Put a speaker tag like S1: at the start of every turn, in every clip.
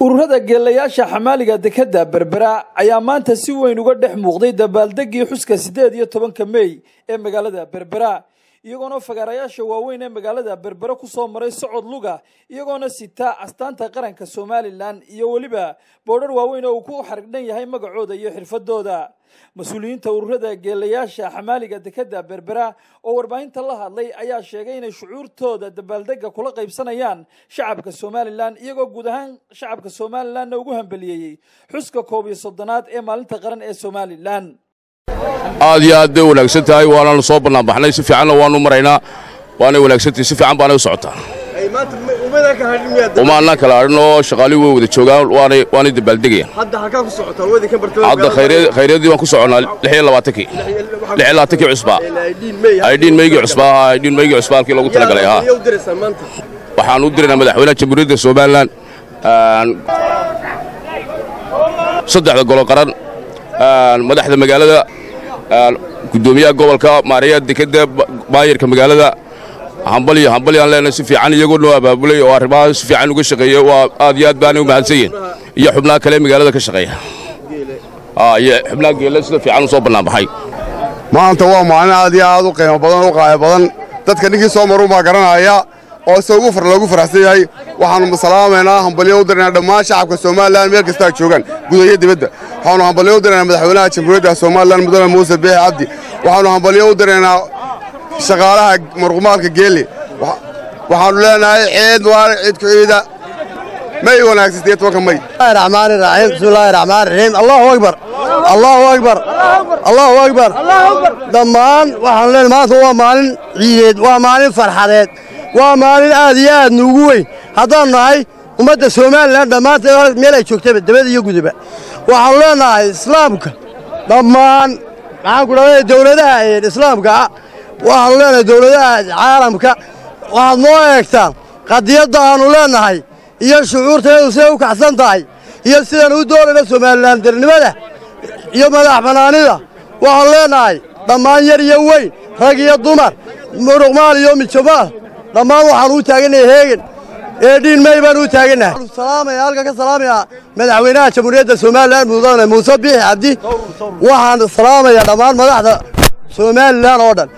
S1: ururada geelayaasha xamaaliga dekadda berbera ayaa maanta si weyn uga dhex muuqday dabaaldegii xuska siddeed iyo tobanka mey ee magaalada berbera iyagoona fagaarayaasha waaweyn ee magaalada berbera ku soo maray socod luga iyagoona sita astaanta qaranka somalilan iyo weliba boodhar waaweyn oo uu ku xarigdhan yahay magacooda iyo xirfadooda mas-uuliyiinta ururada geelayaasha xamaaliga dekadda berbera oo warbaahinta la hadlay ayaa sheegay inay shucuurtooda dabaaldega kula qaybsanayaan shacabka somalilan iyagoo guud ahaan shacabka somalilanna ugu hambeliyeeyey xuska koob iyo soddonaad ee maalinta qaran ee somalilan
S2: aad iyo aad bay wanaagsan tahay waanaanu soo bannaanbaxnay si fiicanna waanu maraynaa waanay wanaagsantahay si fiican baanay u socotaa uma annaan kala hadhin oo shaqaalii way wada joogaan waanay dabaaldegayaan hadda khayryadii baan ku soconnaa lixiyo labaatankii lixiyo labaatankii cusbaa aydhiin meygii cusbaa ahaa aydhiin meygii cusbaa halkii loogu talagalay ahaa waxaan u diraynaa madaxweynaha jamhuuriyadda somalilan saddexda golo qaran madaxda magaalada gudoomiyaha gobolka maaraya dekadda baayarka magaalada hambaliyo hambalyaan leenahay si fiican iyagoo noo abaabulay oo arrimaha si fiican uga shaqeeya waa aad iyo aad baanay u mahadsan yihin iyo xubnaha kale magaalada ka shaqeeya iyo xubnaha geelle sida fiican u soo bannaanbaxay
S3: maanta waa maalin aad iyo aad u qiimo badan u qaaya badan dadka ninkii soo marun baa garanaya oo se ugu far loogu faraxsan yahay waxaannu salaamaynaa hambalyo u diraynaa dhammaan shacabka somalilan meel kastaa joogaan guud iyo dibadda waxaannu hambalyo u diraynaa madaxweynaha jamhuuriyadda somalilan mudane muuse biixi cabdi waxaannu hambalyo u diraynaa shaqaalaha marqumaalka geelle waxaannu leenahay ciid mubaarag ciid ku ciida may wanaagsan sideed tobanka may
S4: raxmaani raxiim bismillaahi raxmaan raxiim allahu akbar allahu akbar allahu akbar dhammaan waxaanu leenahay maanta waa maalin ciideed waa maalin farxadeed waa maalin aad iyo aad nuugu weyn haddaannu nahay ummadda somalilan dhammaanteed meel ay joogtaba dabada iyo guduba waxaannu leenahay islaamka dhammaan maxaan ku dhahday dawladaha islaamka waxaannu leenahay dawladaha caalamka waxaad noo eegtaan qadiyadda aannu leenahay iyo shucuurtayadu siday u kacsan tahay iyo sidaan u doonayna somalilan darnimada iyo madax bannaanida waxaannu leenahay dhammaan yar iyo weyn rag iyo dumar muruqmaal iyo mijomaal dhammaan waxaannu u taagannahay heegen eedhiin mey baanu u taagannahay salaamaya halka ka salaamaya madaxweynaha jamhuuriyadda somalilan mudane muuse biixi cabdi waxaan salaamaya dhammaan madaxda somalilan oo dhan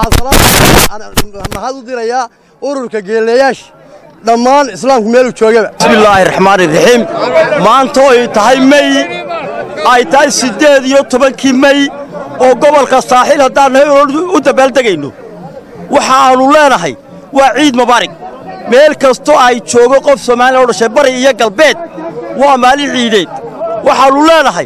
S4: waxaan mahad u dirayaa ururka geelayaasha dhammaan islaamku meeluu joogaba
S5: bismillaahi raxmaani raxiim maanta oy tahay mey ay tahay siddeed iyo tobankii mey oo gobolka saaxiil haddaan nahay u dabaaldegayno waxaannu leenahay waa ciid mubaarig meel kastoo ay joogo qof soomaaliya oo dhashay bari iyo galbeed waa maalin ciideed waxaannu leenahay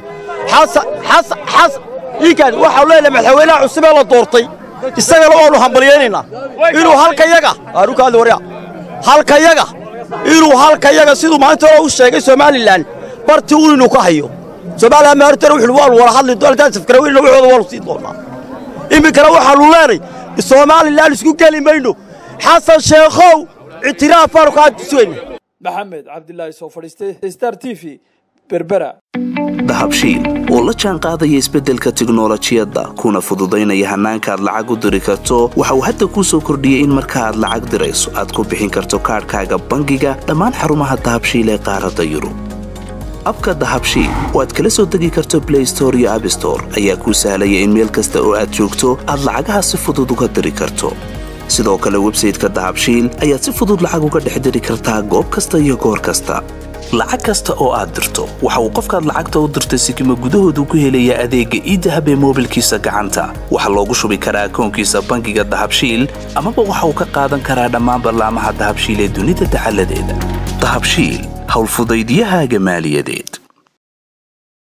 S5: iikaan waxaannu leenahay madaxweynaha cusubee la doortay isagana waannu hambalyaynaynaa inuu halkayaga arukaadi warya halkayaga inuu halkayaga siduu maalinta hore u sheegay somalilan barti un inuu ka hayo somalilan maalinta hore wuxuu waanu wada hadli doontaa safkaraweyna waxooda waanu sii doonaa iminkana waxaannu leenay somalilan isku geli mayno xasan sheekhow ictiraaf baanu kaa tusweyna
S1: maxamed cabdilaahi soo fadhiistay star t v berbera
S6: dahabshiil oo la jaan qaadaya isbeddelka tiknolojiyadda kuna fududaynaya hannaanka aad lacag u diri karto waxa uu hadda kuu soo kordhiyey in marka aad lacag dirayso aad ku bixin karto kaadhkaaga bangiga dhammaan xarumaha dahabshiil ee qaaradda yurub abka dahabshiil oo aad kala soo degi karto blay store iyo abstore ayaa kuu sahlaya in meel kasta oo aad joogto aad lacagaha si fudud uga diri karto sidoo kale websayteka dahabshiil ayaad si fudud lacag uga dhex diri kartaa goob kasta iyo goor kasta lacag kasta oo aad dirto waxa uu qofkaad lacagta u dirtay sikima gudahoodu ku helayaa adeegga iidahab ee moobilkiisa gacanta waxaa loogu shubi karaa akoonkiisa bangiga dahabshiil amaba waxa uu ka qaadan karaa dhammaan ballaamaha dahabshiil ee dunida dacaladeeda dahabshiil howlfudaydyahaaga maaliyadeed